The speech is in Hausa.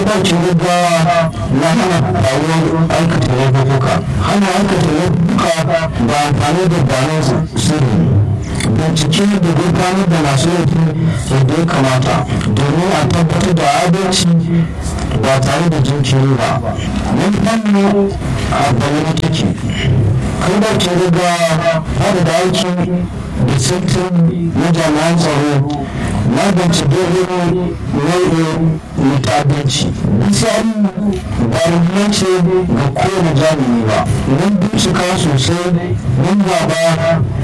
ɗaukin gaggawa na hana faruwar aikata laifuka hana aikata laifuka ba amfani da bayanan sirri bincike da gudanar da masu laifi yadda ya kamata domin a tabbatar da adalci ba tare da jinkiri ba mun fanni a bayyana take kai da ke riga hada da aiki da sittin na jami'an tsaro magance dogon nau'in mutabanci misali ba ce ga kowane jami'i ba mun bincika sosai mun gaba